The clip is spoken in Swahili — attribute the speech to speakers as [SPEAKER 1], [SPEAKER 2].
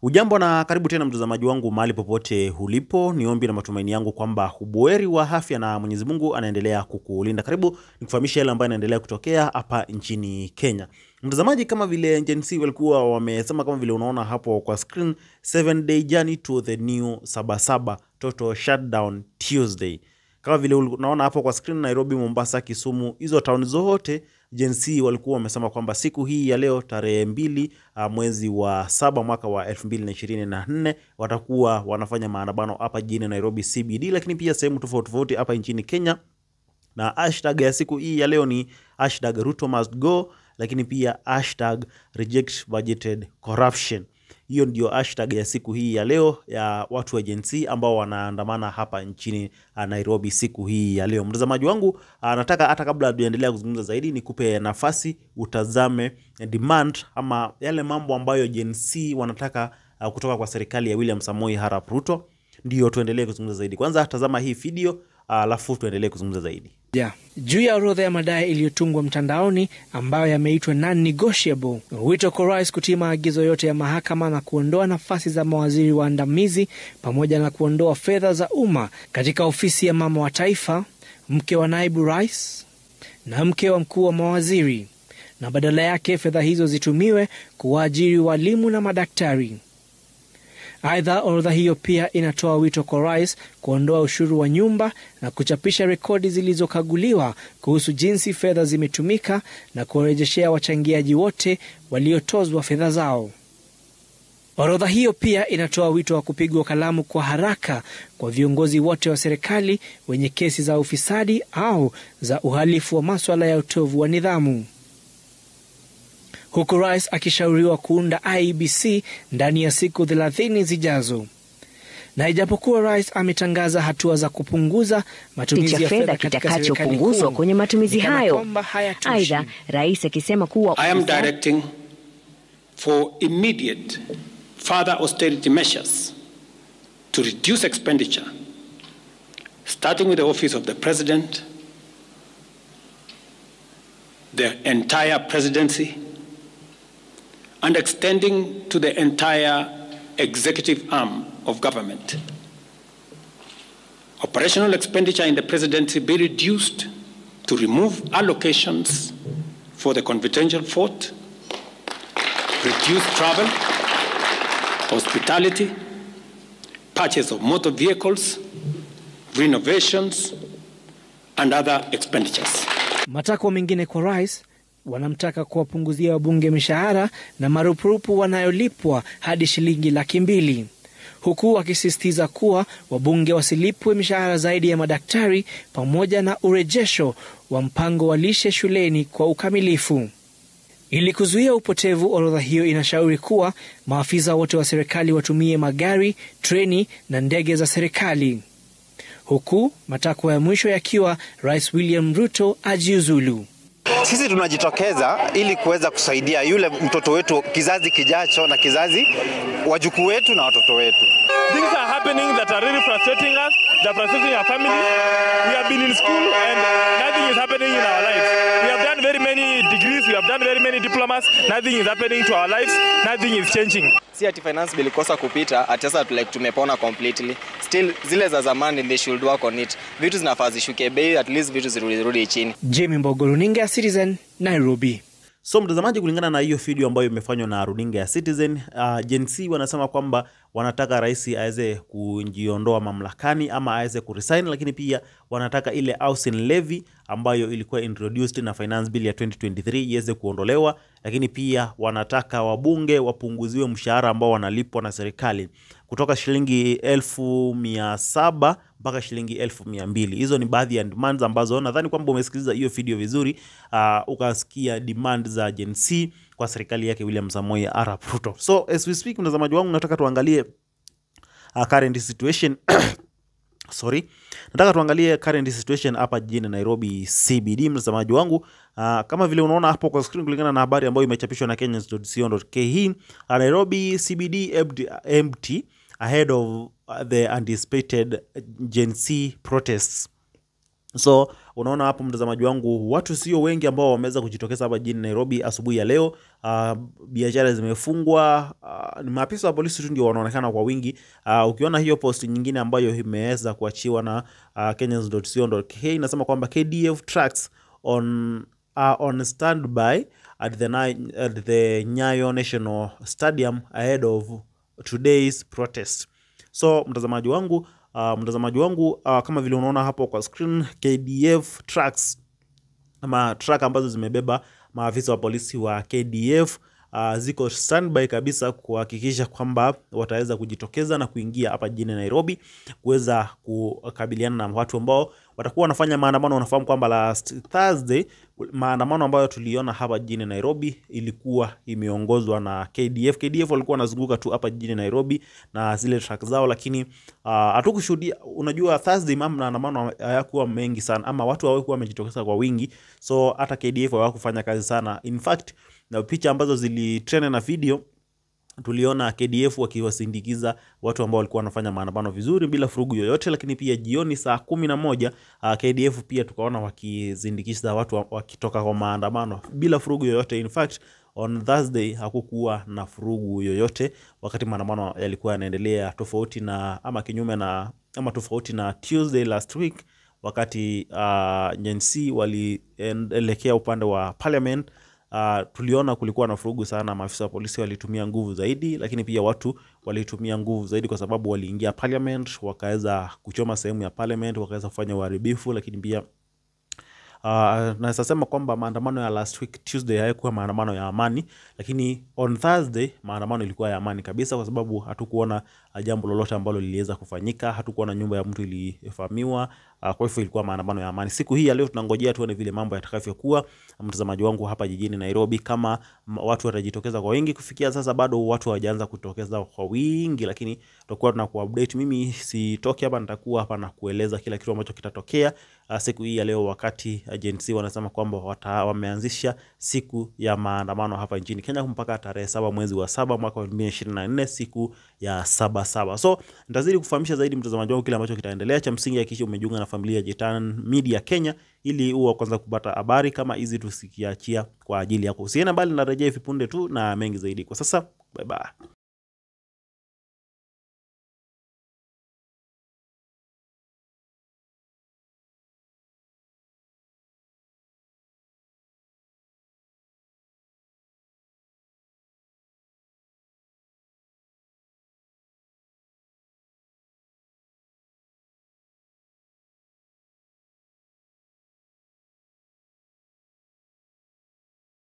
[SPEAKER 1] Ujambo na karibu tena mtazamaji wangu mahali popote ulipo. Ni ombi na matumaini yangu kwamba ubuheri wa afya na Mwenyezi Mungu anaendelea kukulinda. Karibu nikufahamisha yale ambayo yanaendelea kutokea hapa nchini Kenya. Mtazamaji, kama vile Gen Z walikuwa wamesema, kama vile unaona hapo kwa screen, 7 day journey to the new Sabasaba total shutdown Tuesday. Kama vile unaona hapo kwa screen, Nairobi, Mombasa, Kisumu, hizo town zote Gen Z walikuwa wamesema kwamba siku hii ya leo tarehe mbili uh, mwezi wa saba mwaka wa elfu mbili na ishirini na nne watakuwa wanafanya maandamano hapa jijini Nairobi CBD, lakini pia sehemu tofauti tofauti hapa nchini Kenya, na hashtag ya siku hii ya leo ni hashtag Ruto must go, lakini pia hashtag reject budgeted corruption. Hiyo ndio hashtag ya siku hii ya leo ya watu wa Gen Z ambao wanaandamana hapa nchini uh, Nairobi siku hii ya leo. Mtazamaji wangu, uh, nataka hata kabla tuendelea kuzungumza zaidi, nikupe nafasi utazame demand ama yale mambo ambayo Gen Z wanataka uh, kutoka kwa serikali ya William Samoei Arap Ruto, ndio tuendelee kuzungumza zaidi. Kwanza tazama hii video alafu uh, tuendelee kuzungumza zaidi.
[SPEAKER 2] Yeah. Juu ya orodha ya madai iliyotungwa mtandaoni ambayo yameitwa non-negotiable, wito kwa rais kutii maagizo yote ya mahakama na kuondoa nafasi za mawaziri waandamizi pamoja na kuondoa fedha za umma katika ofisi ya mama wa taifa, mke wa naibu rais na mke wa mkuu wa mawaziri, na badala yake fedha hizo zitumiwe kuwaajiri walimu na madaktari. Aidha, orodha hiyo pia inatoa wito kwa rais kuondoa ushuru wa nyumba na kuchapisha rekodi zilizokaguliwa kuhusu jinsi fedha zimetumika na kuwarejeshea wachangiaji wote waliotozwa fedha zao. Orodha hiyo pia inatoa wito wa kupigwa kalamu kwa haraka kwa viongozi wote wa serikali wenye kesi za ufisadi au za uhalifu wa maswala ya utovu wa nidhamu huku rais akishauriwa kuunda IEBC ndani ya siku thelathini zijazo. Na ijapokuwa rais ametangaza hatua za kupunguza matumizi ya fedha
[SPEAKER 3] kitakachopunguzwa kwenye matumizi hayo, aidha rais akisema kuwa
[SPEAKER 4] I am directing for immediate further austerity measures to reduce expenditure starting with the office of the president, the entire presidency and extending to the entire executive arm of government. Operational expenditure in the presidency be reduced to remove allocations for the confidential fort, reduce travel, hospitality, purchase of motor vehicles, renovations, and other expenditures.
[SPEAKER 2] Matakwa mengine kwa rais wanamtaka kuwapunguzia wabunge mishahara na marupurupu wanayolipwa hadi shilingi laki mbili huku akisisitiza kuwa wabunge wasilipwe mishahara zaidi ya madaktari pamoja na urejesho wa mpango wa lishe shuleni kwa ukamilifu. Ili kuzuia upotevu, orodha hiyo inashauri kuwa maafisa wote wa serikali watumie magari, treni na ndege za serikali, huku matakwa ya mwisho yakiwa Rais William Ruto ajiuzulu.
[SPEAKER 5] Sisi tunajitokeza ili kuweza kusaidia yule mtoto wetu, kizazi kijacho na kizazi wajukuu wetu na watoto wetu.
[SPEAKER 6] Things are happening that are really frustrating us, that are frustrating our family. We have been in school and nothing is happening in our lives. We have done very many degrees, we have done very many diplomas, nothing is happening to our lives, nothing is changing.
[SPEAKER 7] Si ati finance bill kosa kupita ati sasa like tumepona completely. Still zile za zamani they should work on it. Vitu zinafaa zishuke bei, at least vitu zirudi rudi chini.
[SPEAKER 2] Jamie Mbogo, runinga ya Citizen, Nairobi.
[SPEAKER 1] So mtazamaji, kulingana na hiyo video ambayo imefanywa na runinga ya Citizen, uh, Gen Z wanasema kwamba wanataka rais aweze kujiondoa mamlakani ama aweze kuresign, lakini pia wanataka ile housing levy ambayo ilikuwa introduced na finance bill ya 2023 iweze kuondolewa, lakini pia wanataka wabunge wapunguziwe mshahara ambao wanalipwa na serikali kutoka shilingi elfu mia saba mpaka shilingi elfu mia mbili. Hizo ni baadhi ya demands ambazo nadhani kwamba umesikiliza hiyo video vizuri, uh, ukasikia demand za Gen Z kwa serikali yake William Samoei Arap Ruto. So as we speak, mtazamaji wangu, nataka tuangalie uh, current situation sorry, nataka tuangalie current situation hapa jijini Nairobi CBD, mtazamaji wangu. Uh, kama vile unaona hapo kwa screen, kulingana na habari ambayo imechapishwa na Kenyans.co.ke, uh, Nairobi CBD empty, empty ahead of the anticipated Gen Z protests. So unaona hapo mtazamaji wangu, watu sio wengi ambao wameweza kujitokeza hapa jijini Nairobi asubuhi ya leo. Uh, biashara zimefungwa. Uh, ni maafisa wa polisi tu ndio wanaonekana kwa wingi. Uh, ukiona hiyo post nyingine ambayo imeweza kuachiwa na uh, Kenyans.co.ke inasema kwamba KDF trucks on are on standby at the, Ni- at the Nyayo National Stadium ahead of today's protest. So mtazamaji wangu uh, mtazamaji wangu uh, kama vile unaona hapo kwa screen KDF trucks ama truck ambazo zimebeba maafisa wa polisi wa KDF uh, ziko standby kabisa kuhakikisha kwamba wataweza kujitokeza na kuingia hapa jijini Nairobi kuweza kukabiliana na watu ambao watakuwa wanafanya maandamano. Unafahamu kwamba last Thursday maandamano ambayo tuliona hapa jijini Nairobi ilikuwa imeongozwa na KDF. KDF walikuwa wanazunguka tu hapa jijini Nairobi na zile truck zao, lakini uh, hatukushuhudia. Unajua Thursday mambo maandamano hayakuwa mengi sana, ama watu hawakuwa wamejitokeza kwa wingi, so hata KDF hawakufanya kazi sana. In fact na picha ambazo zilitrend na video tuliona KDF wakiwasindikiza watu ambao walikuwa wanafanya maandamano vizuri bila furugu yoyote, lakini pia jioni saa kumi na moja uh, KDF pia tukaona wakisindikiza watu wa- wakitoka kwa maandamano bila furugu yoyote. In fact on Thursday hakukuwa na furugu yoyote wakati maandamano yalikuwa yanaendelea, tofauti na ama kinyume na ama tofauti na Tuesday last week wakati uh, Gen Z walielekea upande wa parliament Uh, tuliona kulikuwa na furugu sana, maafisa wa polisi walitumia nguvu zaidi, lakini pia watu walitumia nguvu zaidi kwa sababu waliingia parliament, wakaweza kuchoma sehemu ya parliament, wakaweza kufanya uharibifu, lakini pia Uh, naweza sema kwamba maandamano ya last week Tuesday hayakuwa maandamano ya amani, lakini on Thursday maandamano ilikuwa ya amani kabisa, kwa sababu hatukuona uh, jambo lolote ambalo liliweza kufanyika, hatukuona nyumba ya mtu ilivamiwa. Uh, kwa hivyo ilikuwa maandamano ya amani. Siku hii ya leo tunangojea tuone vile mambo yatakavyokuwa, mtazamaji wangu hapa jijini Nairobi, kama m- watu watajitokeza kwa wingi. Kufikia sasa bado watu hawajaanza kutokeza kwa wingi, lakini tutakuwa tunakuupdate. Mimi sitoki hapa, nitakuwa hapa na kueleza kila kitu ambacho kitatokea uh, siku hii ya leo, wakati agency wanasema kwamba wata, wameanzisha siku ya maandamano hapa nchini Kenya mpaka tarehe saba mwezi wa saba mwaka wa elfu mbili ishirini na nne siku ya saba saba. So nitazidi kufahamisha zaidi mtazamaji wangu kile ambacho kitaendelea. Cha msingi hakikisha umejiunga na familia ya Jitan Media Kenya ili uwe wa kwanza kupata habari kama hizi tusikiachia kwa ajili yako. Usiende mbali, narejea hivi punde tu na mengi zaidi. Kwa sasa bye bye.